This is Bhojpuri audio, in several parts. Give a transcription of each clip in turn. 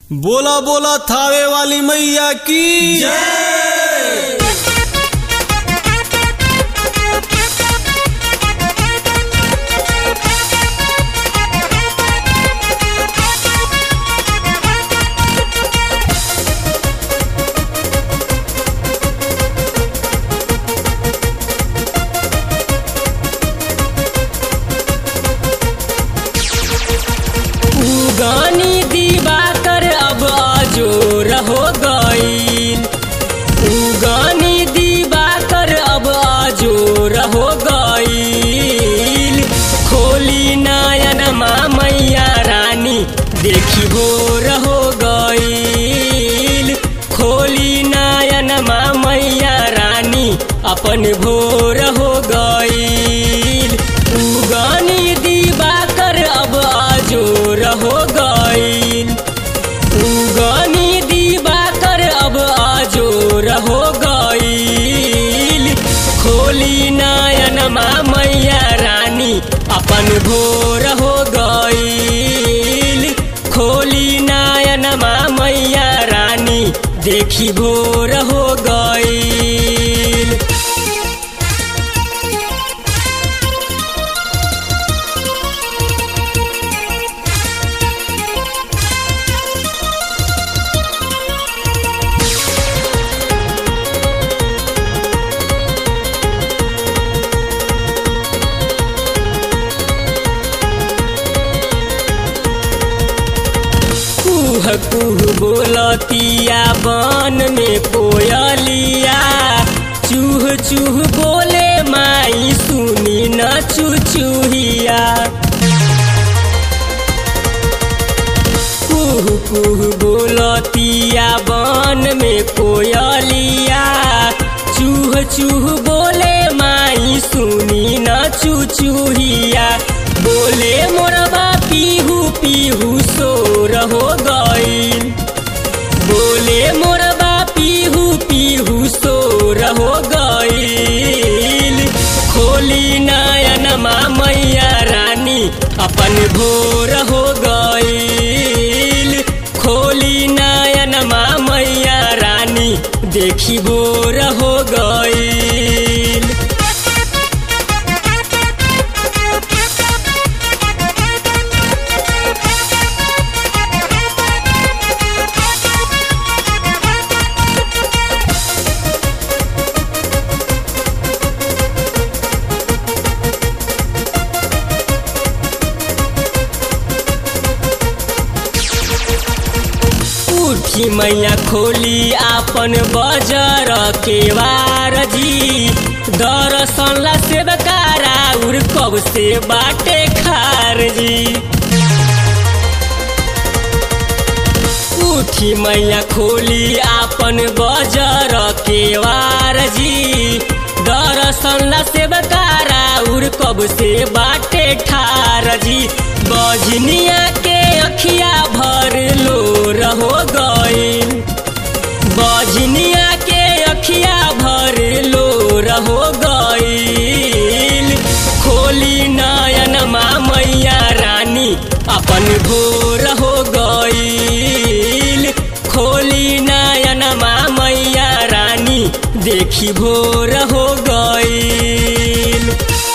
बोला बोला थावे वाली मैया की उगानी दिवाकर अब अजोर हो गईल उगानी दिवाकर अब अजोर हो गईल खोली नयन मैया रानी देखी भोर हो गईल खोली नयन मैया रानी अपन भोर हो गईल उगानी दिवाकर अब अजोर हो गईल उगानी दिवाकर अब अजोर हो गईल खोली नयन मैया रानी अपन भोर हो गईल खोली नयन मैया रानी देखी भोर हो गईल कुह कुह बोलतिया बन में कोयलिया चूह चूह बोले माई सुनी न चुचुहिया कुह कुह बोलतिया बन में कोयलिया चूह चूह बोले माई सुनी न चुचुहिया बोले मोरबा पीहू पीहू सोर हो गईल बोले मोरबा पीहू पीहू सोर हो गईल खोली नयन मैया रानी अपन भोर हो गईल खोली नयन मैया रानी देखी भोर हो गईल उठी मैया खोली आपन बजर के वार जी दरसन ला सेवकारा उर कब से बाटे खार जी उठी मैया खोली आपन बजर के वार जी दरसन ला सेवकारा उर कब से बाटे ठार जी बजनिया के अखिया भर लो रहो गईल बजनिया के अखिया भर लो रहो गईल खोली नयन मैया रानी अपन भोर हो गईल खोली नयन मैया रानी देखी भोर हो गईल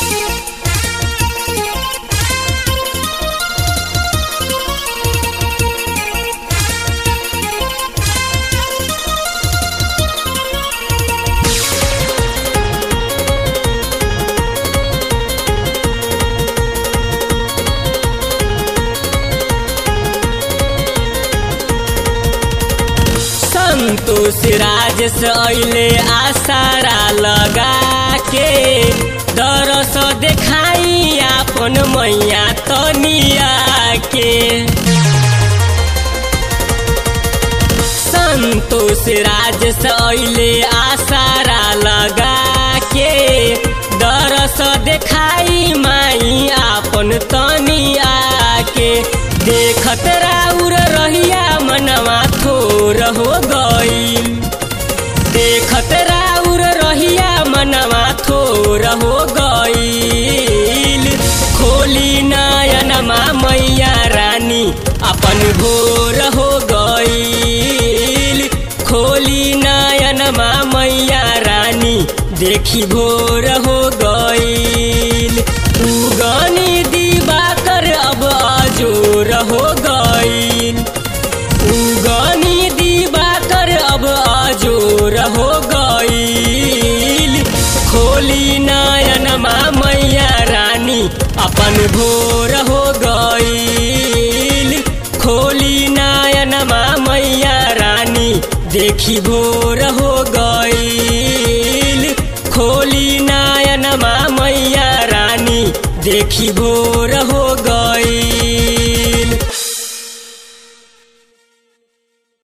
संतोष राजेश अइले आसारा लगा के दरस देखाई आपन मैया तनिया के संतोष राजेश अइले आसारा लगा के दरस देखाई माई आपन तनिया के देखत राउर रहिया मनवा थोर हो गईल देखत राउर रहिया मनवा थोर हो गईल खोली नयन मैया रानी अपन भोर हो गई देखी भोर हो गईल उगनी दिवाकर अब अजोर हो गईल उगनी दिवाकर अब अजोर हो गईल खोली नयनमा मैया रानी अपन भोर हो गईल खोली नयनमा मैया रानी देखी भोर हो गईल खोली नयनमा मैया रानी देखी भोर हो